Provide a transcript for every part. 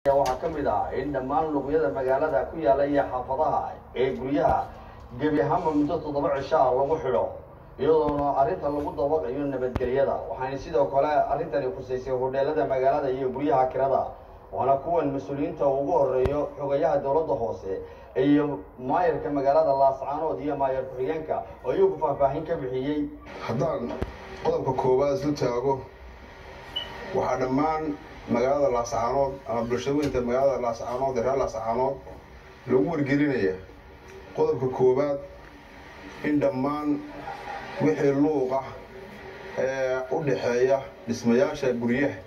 waxaa ka mid ah in dhammaan luqyada magaalada ku yaala iyo xaafadaha ee guryaha gebi ahaanba muddo toddoba cisho ah lagu xidho iyadoona arrinta lagu dabaqayo nabadgelyada waxaana sidoo kale arrintani khusaysay hodheelada magaalada iyo guryaha kirada waana kuwan mas-uuliyiinta ugu horeeyo xogayaha dowladda hoose iyo maayarka magaalada laascaanood iyo maayar ku-xigeenka oo iyagu faahfaahin ka bixiyey haddaan qodobka koowaad isu taago waxaa dhammaan magaalada laascaanood ama bulshooyinka magaalada laascaanood ee reer laascaanood lagu wargelinaya qodobka koowaad in dhammaan wixii luuqa ee u dhaxeeya dhismayaasha guryaha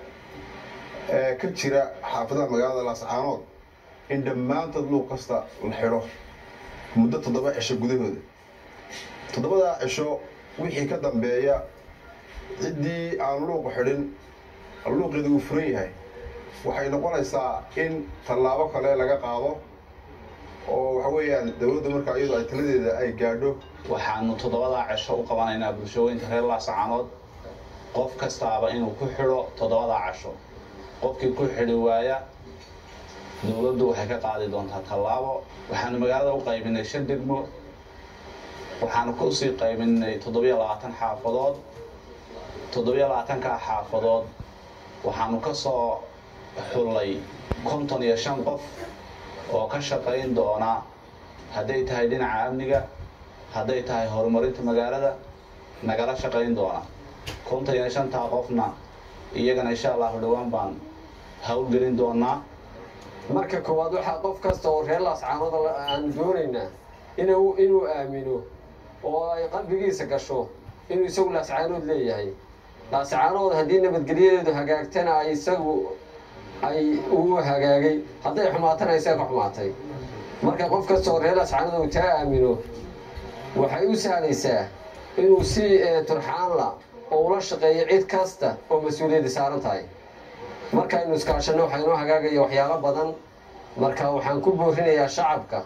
ee ka jira xaafadaha magaalada laascaanood in dhammaantood luuq kasta la xidho muddo toddoba cisho gudahooda toddobadaa cisho wixii ka dambeeya ciddii aan luuqa xidhin luuqeeda uu furan yahay waxay noqonaysaa in tallaabo kale laga qaado oo waxa weeyaan dowladda markaa iyadoo ay taladeeda ay gaadho waxaanu toddobadaa cisho u qabanaynaa bulshooyinka reer laascaanood qof kastaaba inuu ku xidho toddobadaa casho qofkii ku xidhi waaya dowladdu waxay ka qaadi doontaa tallaabo waxaanu magaalada u qaybinay shan degmo waxaanu kusii qaybinay toddobiyo labaatan xaafadood toddobiyo labaatankaa xaafadood waxaanu ka soo xullay konton iyo shan qof oo ka shaqayn doona hadday tahay dhinaca amniga hadday tahay horumarinta magaalada nagala shaqayn doona konton iyo shantaa qofna iyagana insha allahu dhowaan baan howlgelin doonaa marka koowaad waxaa qof kasta oo reer laascaanood aan doonaynaa inuu inuu aamino oo ay qalbigiisa gasho inuu isagu laascaanood leeyahay laascaanood haddii nabadgelyadeedu hagaagtana ay isagu ay uu hagaagay hadday xumaatana isaga ka xumaatay marka qof kasta oo reer laascaanood uu taa aamino waxay u sahlaysaa inuu si turxaanla oo ula shaqeeyo cid kasta oo mas-uuliyadda saaran tahay markaaynu iskaashanno waxaa inoo hagaagaya waxyaalo badan marka waxaan ku boorinayaa shacabka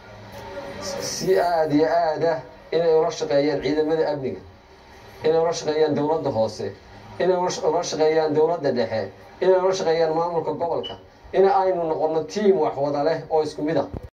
si aada iyo aada inay ula shaqeeyaan ciidamada amniga inay ula shaqeeyaan dowladda hoose inay ula shaqeeyaan dowladda dhexe inay ula shaqeeyaan maamulka gobolka in aynu noqonno tiim wax wada leh oo isku mid a